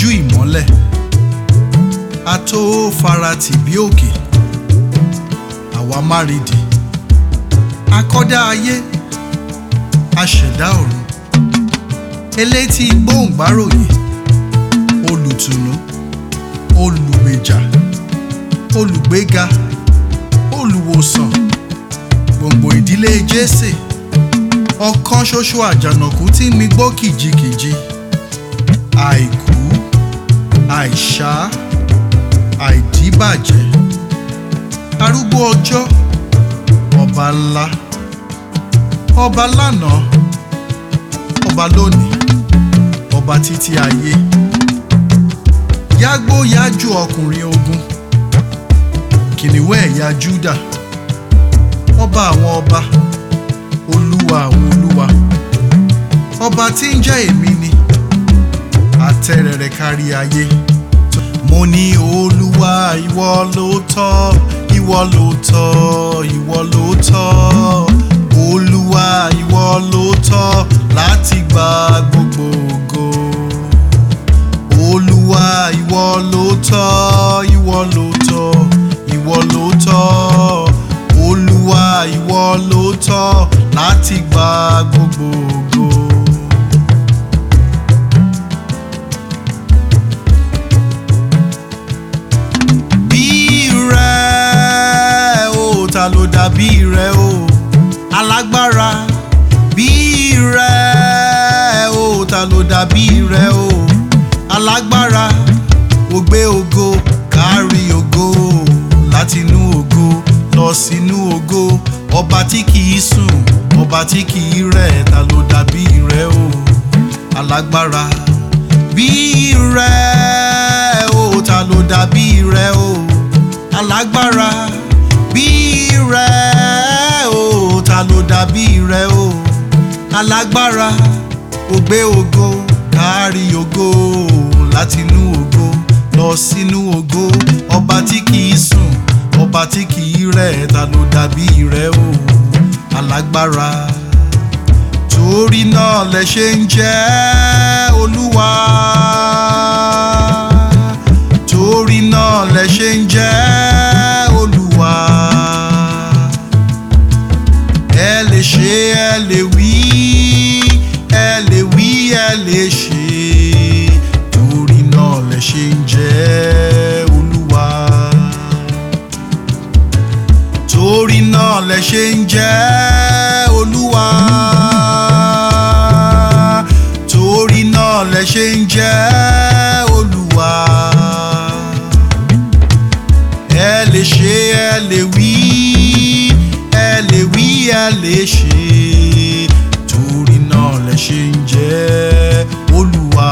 ojú ìmọ́lẹ̀ a tó faratì bí òkè àwa márìdì akọ́dá ayé aṣẹ̀dá ọ̀run elétí gbóhùngbáròyè olùtùnú olùgbèjà olùgbéga olùwòsàn gbòǹgbò ìdílé jésè ọ̀kan ṣoṣo àjànàkú tí mi gbó kìjikìji àìkú àìṣá àìdíbàjẹ́ arúgbó ọjọ́ ọba ńlá ọba lánàá ọba lónìí ọba títí ayé yágbó yájú ọkùnrin ogun kìnìún ẹ̀yà júdà ọba àwọn ọba olúwa àwọn olúwa ọba tí ń jẹ́ èmi ni àtẹ̀rẹ̀rẹ̀ kárí ayé mo ní olúwa ìwọ ló tọ́ ìwọ ló tọ́ ìwọ ló tọ́ olúwa ìwọ ló tọ́ láti gba gbogbo ògo olúwa ìwọ ló tọ́ ìwọ ló tọ́ ìwọ ló tọ́ olúwa ìwọ ló tọ́ láti gba gbogbo ògo. bí rẹ o ta ló dàbí rẹ o alágbára bí rẹ o ta ló dàbí rẹ o alágbára ó gbé ògo kárí ògo látinú ògo lọ sínú ògo ọba tí kìí sùn ọba tí kìí rẹ̀ ta ló dàbí rẹ o alágbára bí rẹ o ta ló dàbí rẹ o alágbára bí rẹ o ta ló dàbí rẹ o alágbára ó gbé ògo kárí ògo látinú ògo lọ sínú ògo ọba tí kìí sùn ọba tí kìí rẹ̀ ta ló dàbí rẹ o alágbára torí náà lẹ ṣe ń jẹ́ olúwa torí náà lẹ ṣe ń jẹ́ olúwa ẹ lè ṣe ẹ lè wí ẹ lè wí ẹ lè ṣe torí náà lẹ ṣe ń jẹ́ olúwa torí náà lẹ ṣe ń jẹ́ olúwa torí náà lẹ ṣe ń jẹ́ olúwa ẹ lè ṣe ẹ lè wí ẹ lè wí ẹ lè ṣe torí náà lẹ ṣe ń jẹ́ olúwa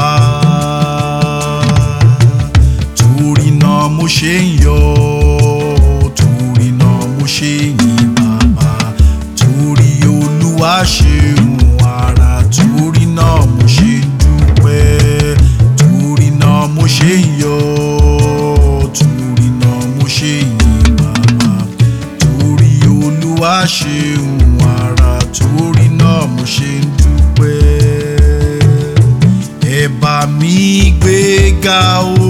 torí náà mo ṣe ń yọ̀ torí náà mo ṣe ń yìn bàbá torí olúwa ṣeun ara torí náà mo ṣe ń dúpẹ́ torí náà mo ṣe ń yọ̀ torí náà mo ṣe ń yìn bàbá torí olúwa ṣeun ara torí náà mo ṣe ń dúpẹ́ ẹ bá mi gbé ga o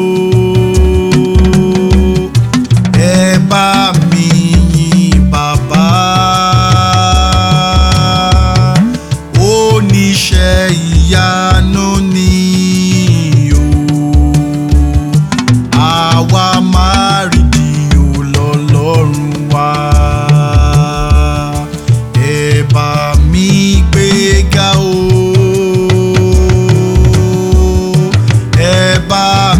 ẹ bá mi yìn bàbá oníṣẹ́ ìyanu ni o àwa máa rí di olọ́lọ́run wa ẹ bá mi gbé ga o ẹ bá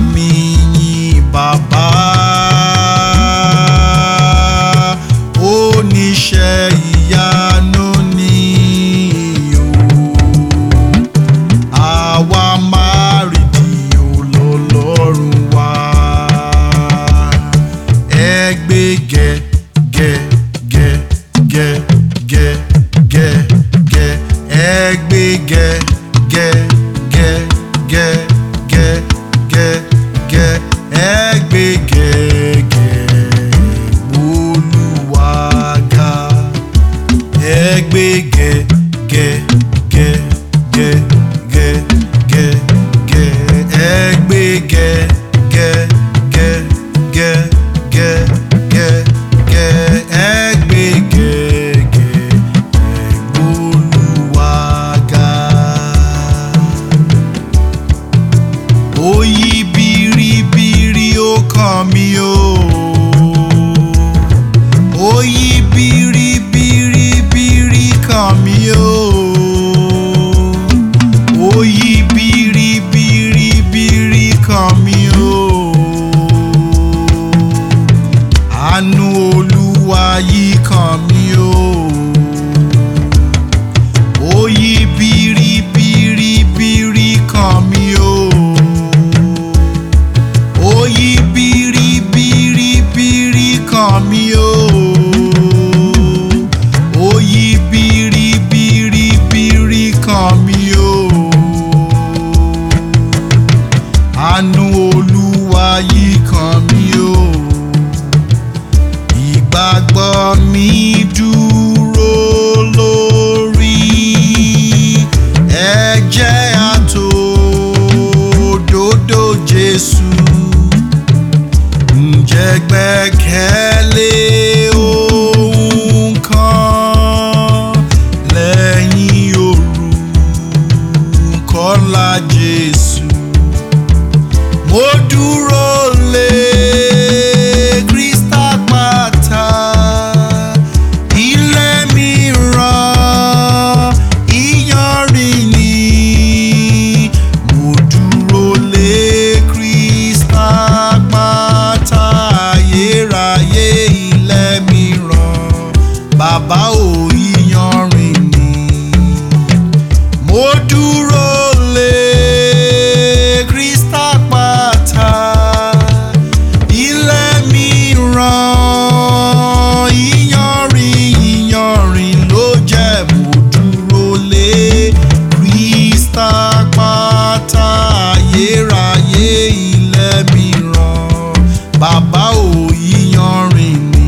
gbé gẹ gẹ gẹ gẹ gẹ gẹ gẹ ẹ gbé gẹ gẹ ẹ gbólúwàgà. ó yí biribiri ó kàn mí o. ó yí biribiribiri kàn mí o. ó yí biribiribiri kàn mí o. àánú olúwa yí kàn mí o. ó yí biribiribiri kàn mí o. ó yí biribiribiri kàn mí o. ó yí biribiribiri kàn mí o. àánú olúwa yí kàn mí o. ìgbàgbọ́ mi dúró lórí ẹ̀jẹ̀ àtòdodo Jésù ǹjẹ́ gbẹ́kẹ̀lé ohun kan lẹ́yìn orúkọ ńlá Jésù mo dúró lé Kristi àpáta ilé mìíràn ìyanrìn ni mo dúró lé Kristi àpáta ayérayé ilé mìíràn bàbá ò ìyanrìn ni mo dúró lé Kristi àpáta ilé mìíràn ìyanrìn ìyanrìn ló jẹ́ mo dúró lé Kristi àpáta ayérayé ilé mìíràn bàbá ò ìyanrìn ni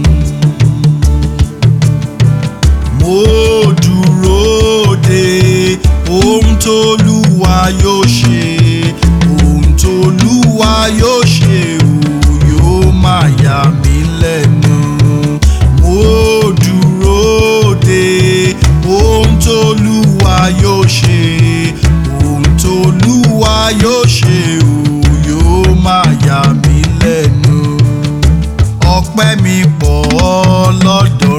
mo dúró de ohun tóluwa yóò ṣe ohun tóluwa yóò ṣe ò yóò máa yà mí lẹ́nu mo dúró de ohun tóluwa yóò ṣe ohun tóluwa yóò ṣe ò yóò máa yà mí lẹ́nu ọpẹ́ mi pọ̀ lọ́dọ̀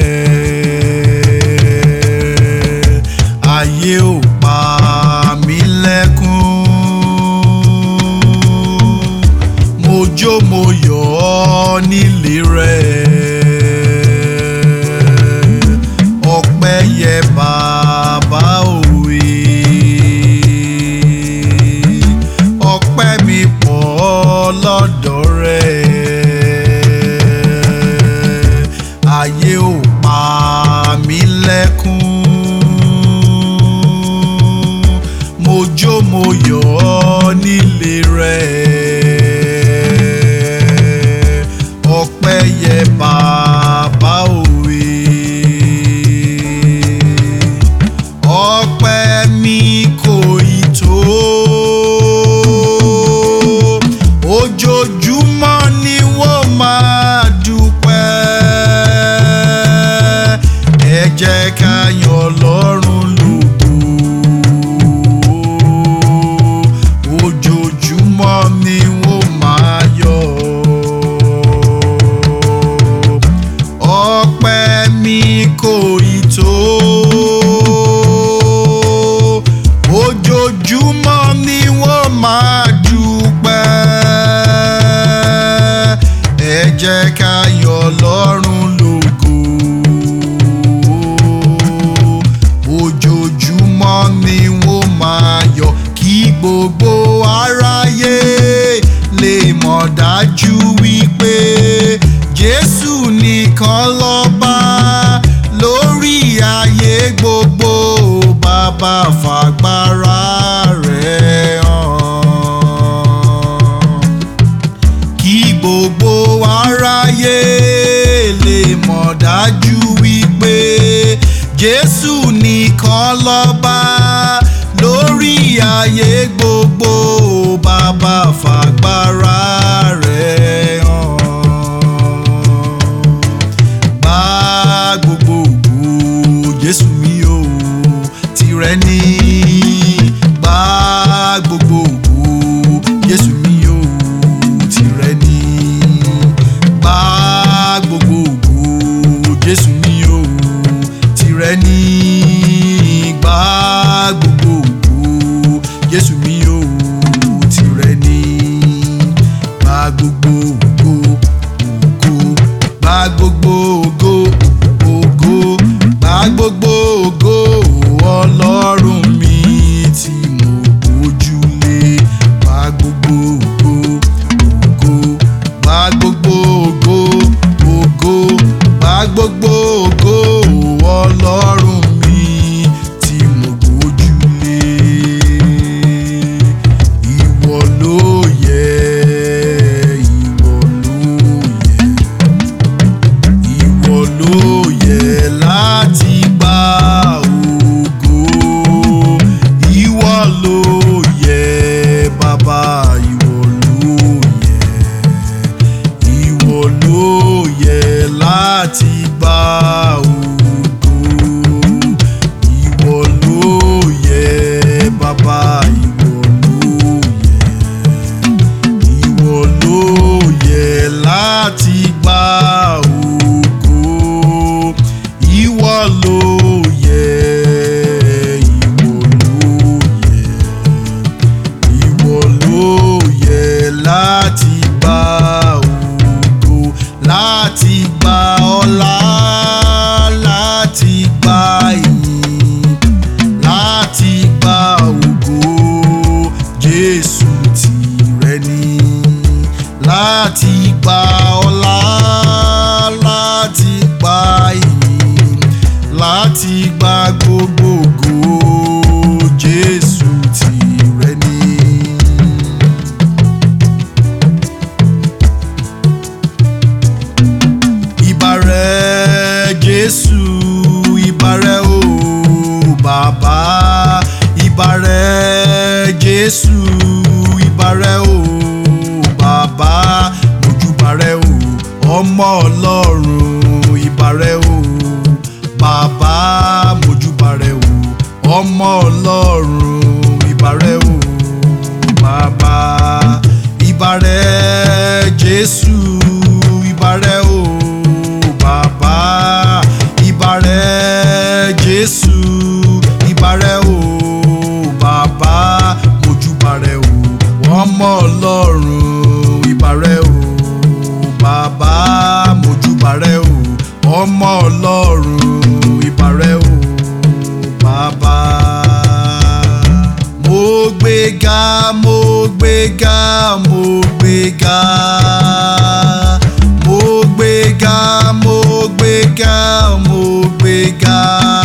rẹ̀ ayé ò pa mí lẹ́kún mo jó mo yọ̀ ọ́ nílé rẹ̀ ọpẹ́ yẹ bàbá òwe ọpẹ́ mi pọ̀ lọ́dọ̀ rẹ̀ ayé ò pa mí lẹ́kún mo jó mo yọ̀ ọ́ nílé rẹ̀ ọpẹ́ yẹ bàbá òwe ọpẹ́ mi kò ì tó ojoojúmọ́ ni wọ́n máa dúpẹ́ ẹ jẹ́ ká yan Ọlọ́run lógo ojoojúmọ́ ni wọ́n máa yọ̀ ọpẹ́ mi kò ì tó ojoojúmọ́ ni wọ́n máa dúpẹ́ ẹ jẹ́ ká yọ̀ Ọlọ́run lógo ojoojúmọ́ ni wọ́n máa yọ̀ kí gbogbo aráyé lè mọ̀ dájú wípé Jésù nìkan lọ́ba lórí ayé gbogbo bàbá fàgbára rẹ̀ hàn kí gbogbo aráyé lè mọ̀ dájú wípé Jésù nìkan lọ́ba lórí ayé gbogbo bàbá ni láti gba ọlá láti gba ìyìn láti gba gbogbogbò Jésù tìrẹ ni. ìbàrẹ̀ Jésù ìbàrẹ̀ o bàbá ìbàrẹ̀ Jésù ìbàrẹ̀ o bàbá mojúbàrẹ̀ o ọmọ Ọlọ́run ìbàrẹ̀ o bàbá mojúbàrẹ̀ o ọmọ Ọlọ́run ìbàrẹ̀ o bàbá ìbàrẹ̀ Jésù ìbàrẹ̀ o bàbá ìbàrẹ̀ Jésù ìbàrẹ̀ o bàbá mojúbàrẹ̀ o ọmọ Ọlọ́run ìbàrẹ̀ o bàbá mojúbàrẹ̀ o ọmọ Ọlọ́run ìbàrẹ̀ o bàbá. mo gbéga mo gbéga mo gbéga mo gbéga mo gbéga mo gbéga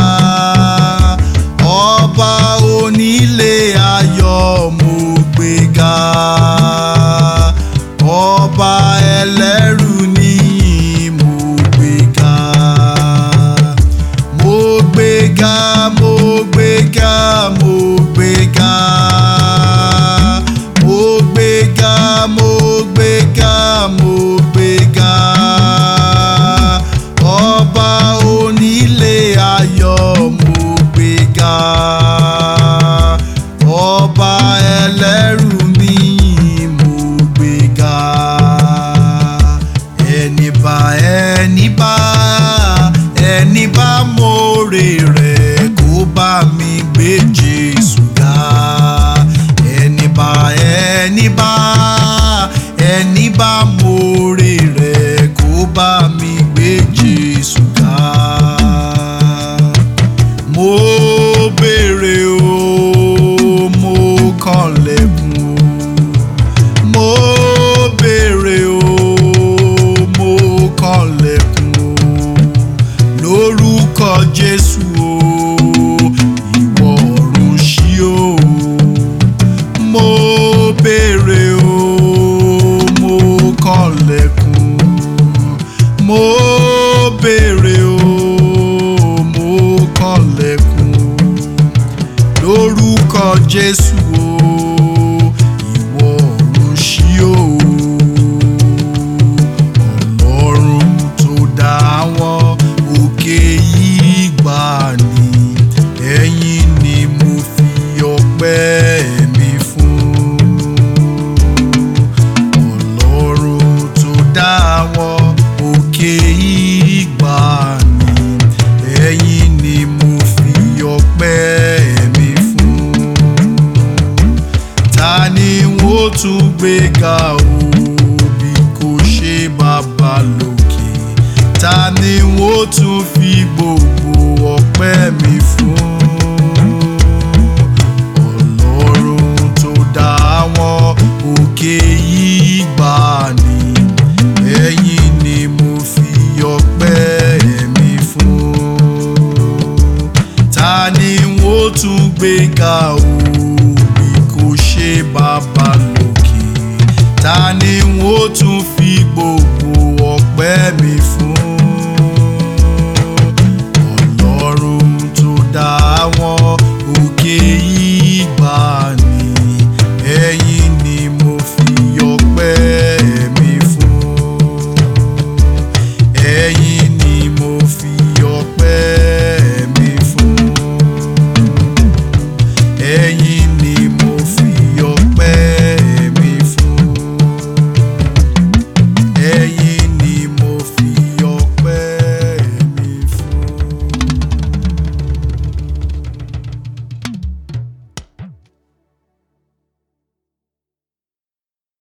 ọba onílé ayọ̀ mo gbéga ọba ẹlẹ́rù níyìn mo gbéga mo gbéga mo gbéga mo gbéga mo gbéga mo gbéga mo gbéga ọba onílé ayọ̀ mo gbéga ọba ẹlẹ́rù níyìn mo gbéga ẹni bá ẹni bá ẹni bá mórè rẹ̀ kó bá mi gbé Jésù ga ẹni bá ẹni bá ẹni bá mórè rẹ̀ kó bá mi gbé Jésù ga mo béèrè o mo kànlẹ̀kùn o mo béèrè o mo kànlẹ̀kùn o lórúkọ Jésù o ìwọ ọ̀run ṣí o mo béèrè o mo kànlẹ̀kùn mo béèrè o mo kànlẹ̀kùn lórúkọ Jésù o ìwọ ọ̀run ṣí o Ọlọ́run tó dá àwọn òkè yìí gbà ní ẹ̀yìn ni mo fi ọpẹ́ mi fún Ọlọ́run tó dá àwọn òkè yìí gbà ní ẹ̀yìn ni mo fi ọpẹ́ mi fún ta ni wọ́n tún gbé ga o bí kò ṣe bàbá lókè ta ni wọ́n tún fi gbogbo ọpẹ́ mi fún ọlọ́run tó dá àwọn òkè yìí gbà ní ẹ̀yìn ni mo fi ọpẹ́ mi fún ta ni wọ́n tún gbé ga o bí kò ṣe bàbá lókè ta ni wọ́n tún fi gbogbo ọpẹ́ mi fún ọlọ́run tó dá àwọn òkè yìí gbà